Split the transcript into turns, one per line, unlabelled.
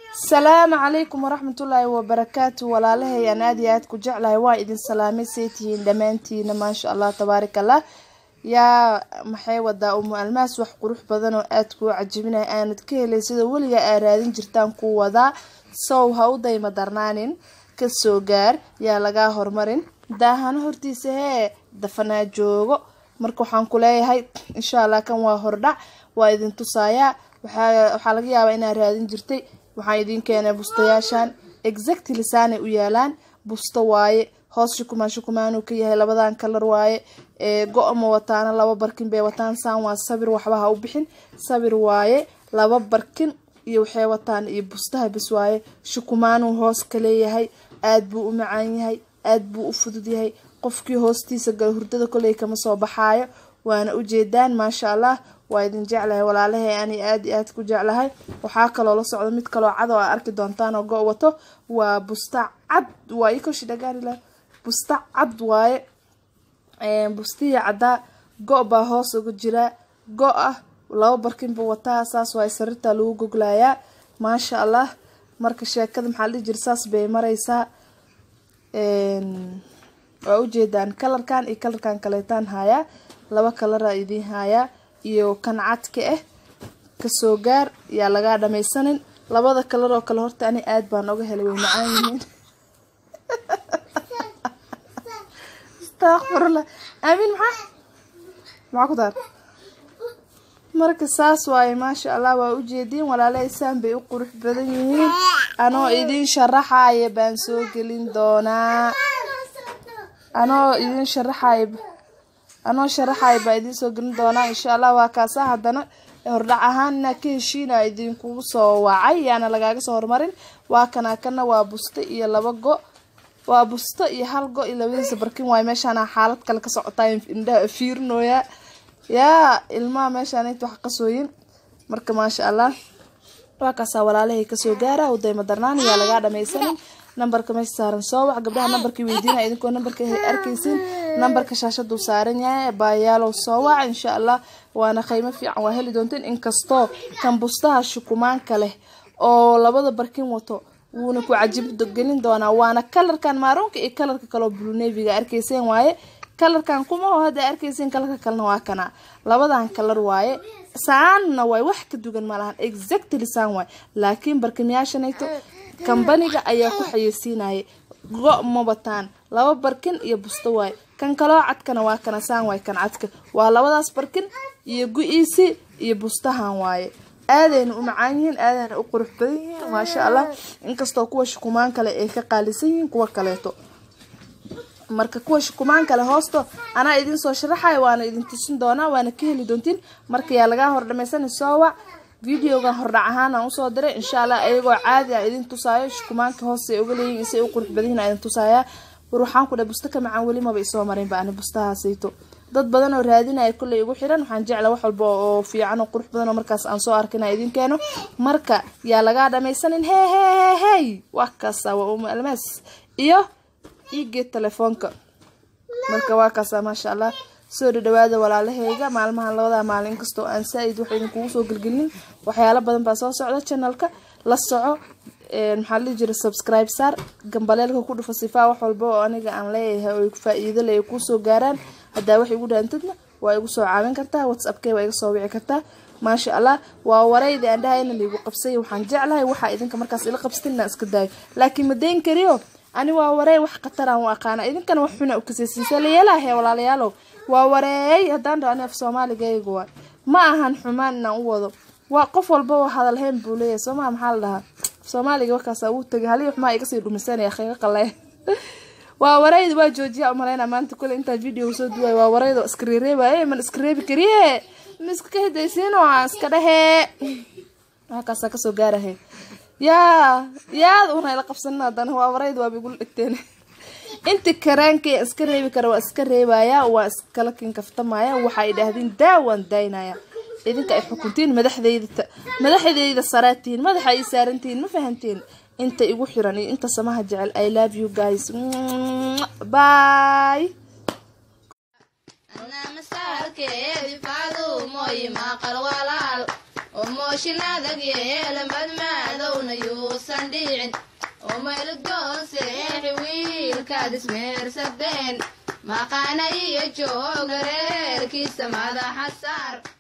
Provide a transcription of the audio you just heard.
asalaamu calaykum waraxmatullaahi wabarakaatu walaalahay aan aad iyo aad ku jeclahay waa idin salaamay say tihiin dhammaantiina maasha allah tabaaraka allah yaa maxay wadaa umu almaas wax qurux badan oo aad kuu cajibinaya aanad ka helay sida weliga aa raadin jirtaan ku wadaa sow ha u dayma darnaanin kasoo gaar yaa lagaa hormarin daahana hortiisa hee dafanaa joogo marka waxaan ku leeyahay insha allah kan waa hordhac waa idin tusayaa waxaa laga yaabaa inaad raadin jirtay waxaan idiin keenay bustayaashan exactly saanay u yaalaan busto waaye hoos shukumaan shukumaanuu ka yahay labadan kalar waaye go- ma wataana laba barkin bay wataan saan waa sabir waxba ha u bixin sabir waaye laba barkin iyo waxay wataan iyo bustaha bis waaye shukumaanuu hoos ka leeyahay aad buu u macaan yahay aad buu u fudud yahay qofkii hoostiisa gala hurdada koley kama soo baxaayo waana ujeedaan maasha allah waa idin jeclahay walaalahay ani aad i aad ku jeclahay waxaa kaloo la socdo mid kaloo cad oo aa arki doontaan oo go- wato waa busta cad waa ikoshi dhagaanila busta cad waaye bustiya caddaa go- baa hoos uga jiraa go- ah laba barkinba wataa saas waa sariirta lagu goglayaa maasha allah marka sheekada maxaa la dhihi jira saas bay mareysaa waa ujeedaan kalarkan iyo kalarkan kaleetaan hayaa laba kalara idiin hayaa iyo kan cadka ah kasoo gaar yaa lagaa dhamaysanin labada kalar oo kale horta ani aad baan oga helay way macaan yihiin astaqfirullah aamin maxaa maxaa ku daar marka saas waaye maasha allah waa ujeediin walaalahay saan bay u qurux badan yihiin anoo idiin sharaxaya baan soo gelin doonaa anoo idiin sharaxaya anoo sharaxaya baa idiin soo gelin doonaa insha allah waa kaasa haddana hordhac ahaan inaa ka heshiina idinkugu soo wacay yaana lagaaga soo hormarin waa kana kana waa busto iyo laba go waa busto iyo hal go iyo labadiisa barkin waayo meeshaana xaalad kale ka socotaa indhaha fiirinooya yaa ilmaha meeshaan inta wax qasooyin marka maasha allah waa kaasaa walaalahay kasoo gaara udayma darnaan yaa lagaa dhamaysanin nambarka meesha saaran soo wac gabdhaha nambarkii weydiinaya idinkoo nambarka arkaysin nambarka shaashaduu saaran yahay baayaalow soo wac insha allah waana qiimo fiican waa heli doonteen inkastoo kan bustaha shukumaanka leh oo labada barkin wato wuuna ku cajib gelin doonaa waana kalarkan maaruunka iyo kalarka kaleo bluneviga arkayseen waaye kalarkan kumaho hadda arkaysiin kalarka kalena waa kana labadan kalar waaye saanna waay wax ka dugan malahan exactly saan waay laakiin barkimyaashanayto kambaniga ayaa ku xayeysiinaya go- ma wataan laba barkin iyo busto waaye kan kaloo cadkana waa kana saan waay kan cadka waa labadaas barkin iyo gu-iisi iyo bustahan waaye aadayna u macaan yihiin aadayna u qurux badan yihiin maasha allah inkastoo kuwa shukumaan kale ay ka qaalisan yihiin kuwa kaleeto marka kuwa shukumaan kale hoosto anaa idin soo sharaxaya waana idin tusin doonaa waana ka heli doontiin marka yaa lagaa hor dhamaysana soo wac videogan hordhac ahaan aan usoo diray insha allah ayagoo caadi a idin tusaayo shukumaanka hoos ay uga leeyihin isay u qurux badanyihin idin tusaaya war waxaan ku dhahay busto ka macaan weli maba isoo marinba ani bustahaasayto dad badan oo raadinaya kolley igu xiran waxaan jecla wax walba oo fiican oo qurux badan oo markaas aan soo arkina idin keeno marka yaa lagaa dhamaysanin hee hee hee hey wax kaasa waa uma almaas iyo igeed telefoonka marka waa kaasa maasha allah soo dhadhawaada walaalahayga maalmahan labadaa maalin inkastoo aan saa-id wax idinkugu soo gelgelinin waxyaalo badan baa soo socda channelka la soco maxaa la jira subscribe saar gambaleelka ku dhufa sifaa wax walba oo aniga aan leeyahay oo faa-iido le ay kuusoo gaaraan haddaa wax igu dhaantadna waa igu soo caawin kartaa whatsappkee waa iga soo wici kartaa maasha allah waa waraydi aan dhahayna laigu qabsay waxaan jeclahay waxaa idinka markaas ila qabsatin inaan iska daayo laakiin ma dayn kariyo ani waa wareey wax khataraan u aqaana idinkana wax xuna u kasaysiisa layeelahe walaalayaalow waa wareey haddaan dhaho ani af soomaaligayga waay ma ahan xumaan inaan u wado waa qof walba oo hadalhayn buu leeyahay soomaa maxaa la dhahaa soomaaliga markaasa wuu tagay halii xumaa igasii dhumisanaya qiiqo qale waa warayda waa joojiya umaleyna maanta kule intaa video soo duwaay waa warayda iska reereebaye man iska reebi kariye ma iska ka hidaysiin oo aan iska dhehee halkaasaa kasoo gaarahay yaa yaad una ila qabsanin haddana waa warayda waaba igula dhigteen inti karaankay iska reebi kara waa iska reebaya waa iskala kinkaftamaya waxay idhaahdeen daawaan daynaya idinka ay xukuntiin madaxdeyda madaxdeyda saraatiin madaxa ay saarantihiin ma fahanteen inta igu xiran iyo inta samaha jecel i love you guys bye
mooshinaadag yeela madmaadowna yuus maadan dhicin oo maylgoon seexi wiilkaad ismeersadeen maqaana iyo jooga reerkiisa madaxa saar